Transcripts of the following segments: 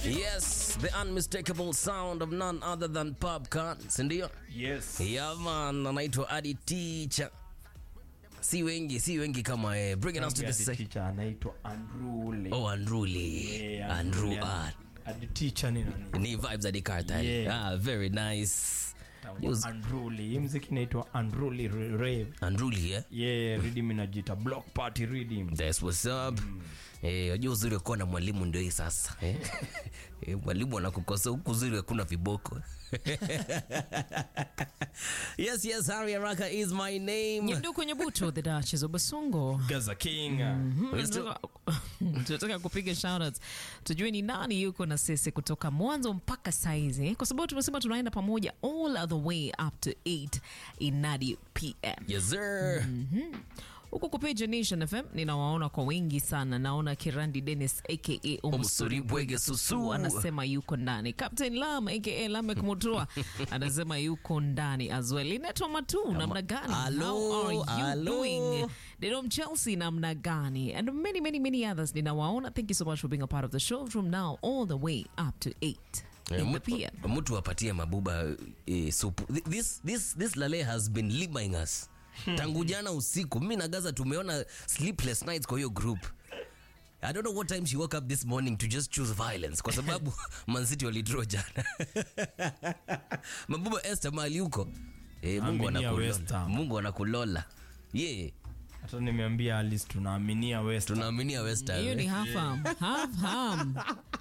Yes, the unmistakable sound of none other than Popcorn, si ndio? Yes. Yeah man, anaitwa Adi Teacher. Si wengi, si wengi kama eh. Bringing us to the Hadi sec- teacher anaitwa Andruli. Oh, Andruli. Yeah, Andrew Andruli. R. Hadi teacher ni nani? Ni vibes at the cartel. Yeah. Ah, very nice. Use- Andruli. Hii mziki inaitwa Andruli Rave. Andruli, eh? Yeah, rhythm inajiita Block Party Rhythm. That's what's up. Eh, unajua uzuri wa kuwa na mwalimu ndio hii sasa. Eh? Eh, mwalimu anakukosa huku uzuri hakuna viboko. yes, yes, Harry Araka is my name. Nyanduku Nyabuto, the Duchess of Basongo. Gaza King. We're still- Tunataka- tunataka kupiga shoutouts tujue ni nani yuko na sisi kutoka mwanzo mpaka saizi kwa sababu tumesema tunaenda pamoja all the way up to 8 inadi pm Yes, sir. huku kupiga nation fm ninawaona kwa wengi sana naona kirandi dennis aka Omsuri Bwege Susu. anasema yuko ndani captain lam aka lamek mutua anasema yuko ndani as well inaitwa matu namna gani Hello, How are you hello. doing Dedom Chelsea namna gani and many many many others ninawaona thank you so much for being a part of the show from now all the way up to 8 Eh, in the mtu- PM mtu apatie mabuba eh, supu Th- this, this, this lale has been limaing us tangu jana usiku mi na gaza tumeona sleepless nights kwa hiyo group i don't know what time she woke up this morning to just choose violence kwa sababu mancity walidraw jana mabuba este mali huko eh, mungu Aminia West anakulola Ham. mungu anakulola ye yeah, Hata nimeambia Alice tunaaminia West. Ham. tunaaminia west Ham, hiyo ni eh. half ham half ham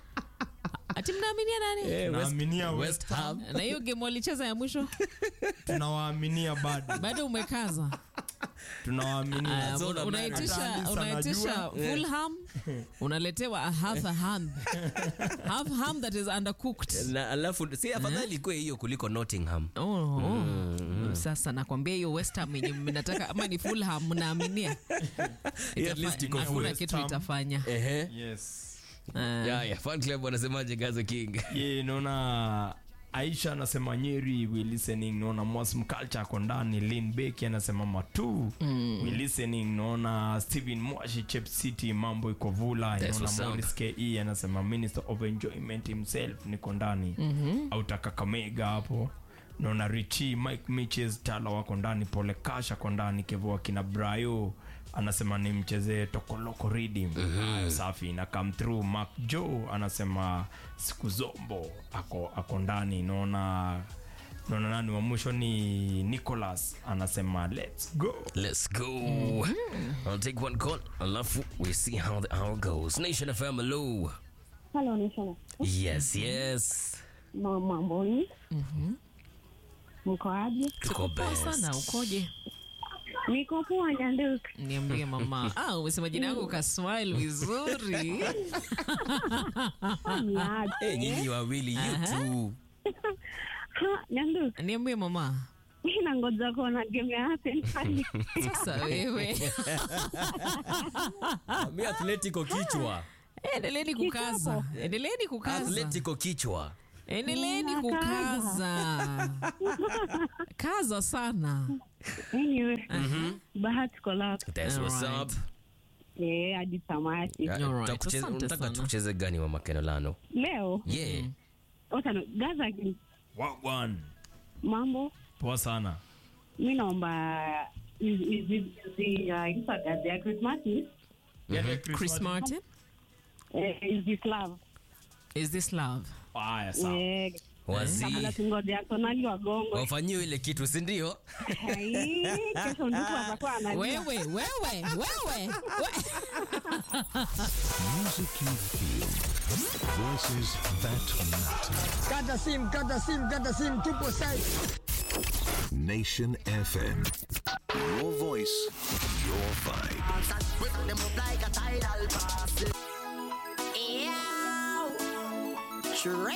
ati mnaaminia nani Eh, West- Tunaaminia West West Ham. Ham. na hiyo game walicheza ya mwisho Tunawaaminia bado. bado umekaza Tunawaaminia. Ah, so una- na- unaitisha Hata unaitisha anajua. fulham unaletewa a half a ham half ham that is undercooked na alafu si afadhali ikuwe hiyo kuliko nottingham Oh, oh. Sasa nakwambia hiyo West Ham yenye mnataka ama ni Fulham mnaaminia at least iko Itafa- full. hakuna West kitu Ham. itafanya Ehe. Yes. Ah. Yeah, yeah. Fan club wanasemaje Gaza King? ye naona aisha anasema nyeri we listening naona mosm culture ako ndani lin beki anasema matu we listening naona stephen mwashi chep city mambo iko vula That's what's naona up. morris ke anasema minister of enjoyment himself niko ndani autaka kamega hapo naona richi mike miches tala wako ndani pole kasha ako ndani kevo akina brayo anasema ni mchezee tokoloko reading Haya, safi na come through mark joe anasema siku zombo ako, ako ndani naona naona nani wa mwisho ni nicholas anasema let's go Let's go. I'll take one call. Alafu we see how the hour goes. Nation FM hello. Halo Nishana. Yes, yes. Ma- Mamboni. Mko aje? Tuko Poa best. sana ukoje Niko poa Nyanduku. niambie mama ah, umesema jina yangu kaswile vizuri Ni aje? Eh, nyinyi wawili you two. Ha, Nyanduku. niambie mama Mimi nangoja kuona game ya Arsenal. sasa wewe Mi Atletico kichwa. endeleeni kukaza endeleeni kukaza Atletico kichwa. endeleeni kukaza kaza sana Anyway, bahati kolap. That's what's Alright. up. Eh, hadi tamati. Yeah, Alright, tutakucheza- asante Unataka sana. tucheze gani wa Makenolano? Leo, Yeah. otano Gaza wagwan mambo. poa sana Mimi naomba hizi hizi hizi gazi ya Christmas. chris martin Eh, hizi Slav. is this love haya sawa Eh, Wazi. kabla tungoje Arsenal wagongo. Wafanyiwe ile kitu, si ndio? Ai, kesho ndipo atakuwa anajua. wewe wewe wewe we. Music you feel. Voices that matter. Kata sim, kata sim, kata sim, tupo site. Nation FM. Your voice, your vibe. Whip them up like a tidal pass. Yeah.